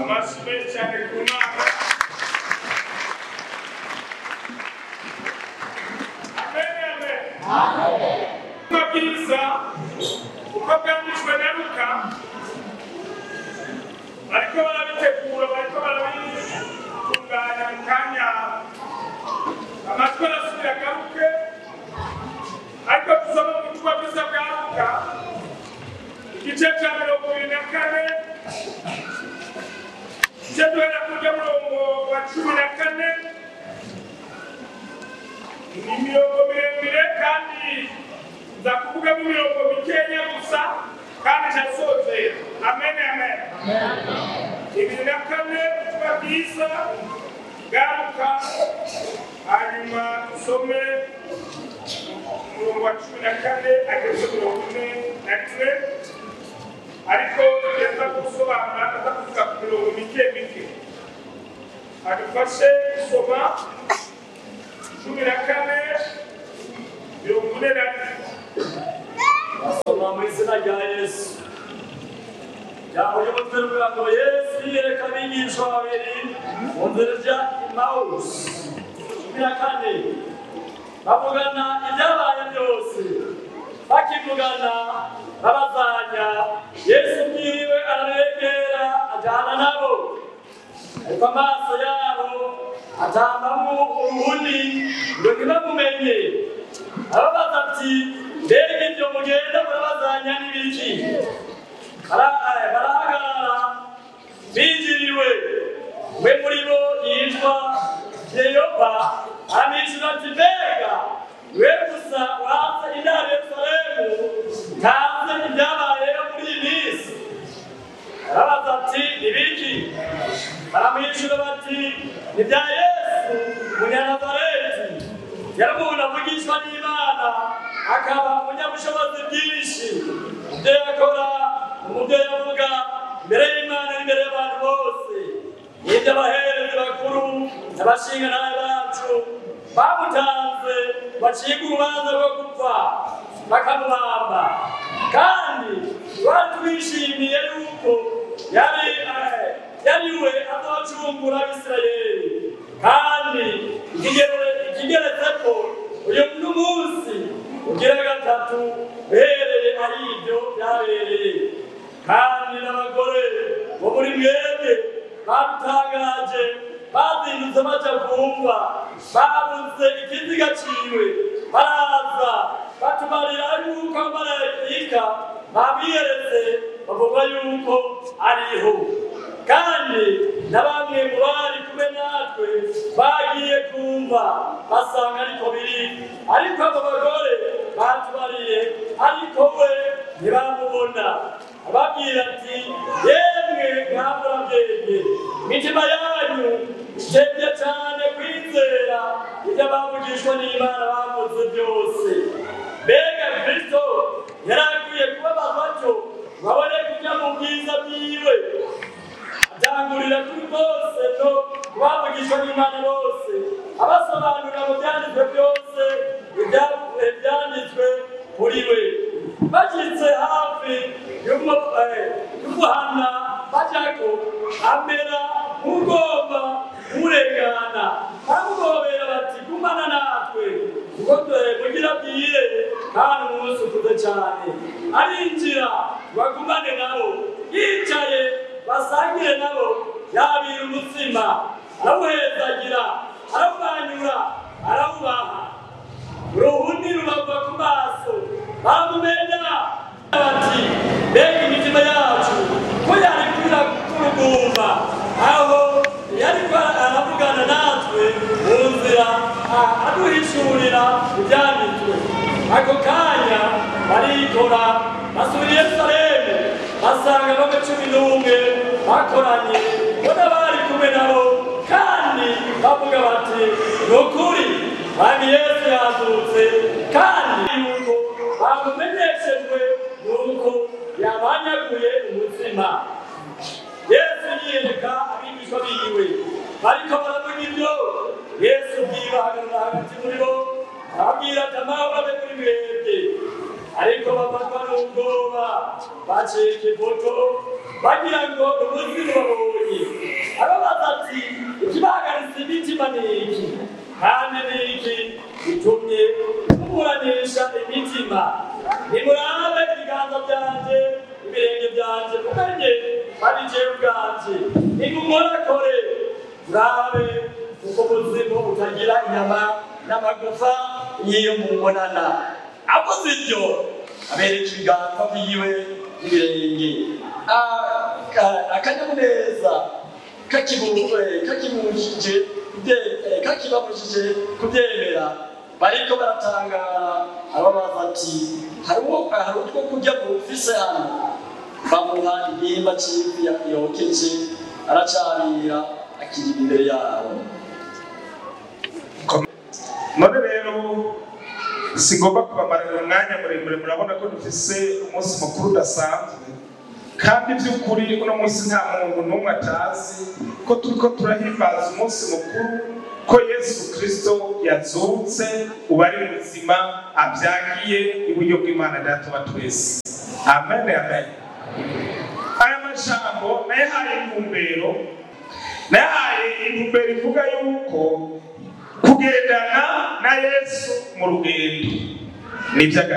amashyi menshi cyane ku mana amen amen amabwiriza uko bwanditswe na luka bariko barabitegura bariko barabitunganya mu kanya amatwi arasubira agaruke ariko tusoma mu butumwa bwiza bwa luka igice cya mirongo ibiri na kane igice duhera kurya murongo wa cumi na kane ni imirongo miremire kandi nza kuvugamo imirongo mikenya gusa kandi ndasozera amen amen ibiri na kane ubutumwa bwiza bwaruka hanyuma dusome umurongo wa cumi na kane ageze mirongo ine na rimwe ariko tugenda gusobanura aza kuvuga ku mirongo mike mike adufashe gusoma cumi na kane mirongo ine na rimwe Soma mu izina rya Yesu. Ijambo ry'umutwe rivuga ngo Yesu yiyereka abigishwa babiri mu nzira ijya Emawusi. Cumi na kane. Bavugana ibyabaye byose. Bakivugana babazanya. Yesu ubwiwe arabegera ajyana nabo. Ariko amaso yabo atambamo uruhuni ngo ntibamumenye. Arabaza ati mbega ibyo mugenda murabazanya n'ibiki Bara- eh, barahagarara binjiriwe we muri bo yitwa yeyopa aramwishyura ati mbega we gusa watse intara yerusalemu ntazi ibyabayeho muri iyi minsi arabaza ati ibiki baramwishyura bati ni bya yesu umunyanazareti yari umuntu avugishwa n'imana akaba umunyabushobozi bwinshi ibyo yakora umubyo yavuga imbere y'imana n'imbere y'abantu bose n'ibyo abaherezi bakuru n'abashingantahe bacu bamutanze bacibwa urubanza rwo gupfa bakamubamba kandi twari twishimiye yuko yari eh, yari we azocungura abisirayeli kandi ikigere- ikigeretse ko uyu n'umunsi ugira gatatu uhereye ari ibyo byabereye kandi n'abagore bo muri mwebwe badutangaje bazindutse baja kumva babuze ikiziga ciwe baraza batumarira yuko abamarayika babiyeretse bavuga yuko ariho kandi na bamwe mu bari kumwe natwe bagiye kumva basanga ariko biri ariko abo bagore batubariye ariko we ntibamubona ababwira ati yemwe mwamurabwenge imitima yanyu itebye cyane kwizera ibyo abavugishwa n'imana bavuze byose mbega kristo yari akwiye kubabazwa atyo babone kujya mu bwiza bwiwe atangurira kuri bose no kubavugishwa n'imana bose abasobanurira mu byanditswe byose ibya- ibyanditswe kuri we bashyitse hafi y'umu- eh, y'umuhana bajyako amera nk'ugomba kumurengana baramugobera bati gumana natwe kuko dore mugira bwire kandi umunsi ukuze cyane arinjira bagumane nabo yicaye basangire nabo yabira umutsima arawuhezagira arawumanyura arawubaha uruhundi rubava ku maso baramumenya bati mbega imitima yacu ko yari kwira kurugumba aho yari aravugana natwe mu nzira a- aduhishurira ibyanditswe ako kanya barikora basubira i yerusalemu basanga bamwe cumi n'umwe bakoranye bo n'abari kumwe nabo kandi bavuga bati ni ukuri mwami yesu yazutse kandi yuko bamumenyeshejwe nuko yabanyaguye umutsima yesu yiyereka abigishwa biwe bariko baravuga ibyo yesu bwiwe ahagarara hagati muri bo ababwira ati amahoro abe kuri mwebwe ariko bafatwa n'ubwoba bacika ifoto bagira ngo umuzimu babonye imitima ni iki kandi ni iki bitumye muburanisha imitima nimurabe ibiganza byanje ibirenge byanje mumenye ari jewe ubwanje nimumorakore murabe kuko ubuzima butagira inyama n'amagufa y'iyo mubonana avuze ibyo abereka ibiganza byiwe n'ibirenge Ah, ka- akanyamuneza kakibujije kakibujije kubye- eh, kakibabujije kubyemera bariko baratangara ababaza ati hari uwo- hari utwo kurya bufise hano bamuha igihimba c'ifi ya- yokeje aracarira akirira imbere yabo none rero sigomba kubamarira umwanya muremure murabona ko dufise umunsi mukuru udasanzwe kandi by'ukuri uno munsi nta muntu n'umwe atazi ko turiko turahimbaza umunsi mukuru ko yesu kirisito yazutse ubu ari muzima abyagiye iburyo bw'imana data wa twese amen amen aya majambo nayahaye intumbero nayahaye intumbero ivuga yuko kugendana na yesu mu rugendo ni iby'agaciro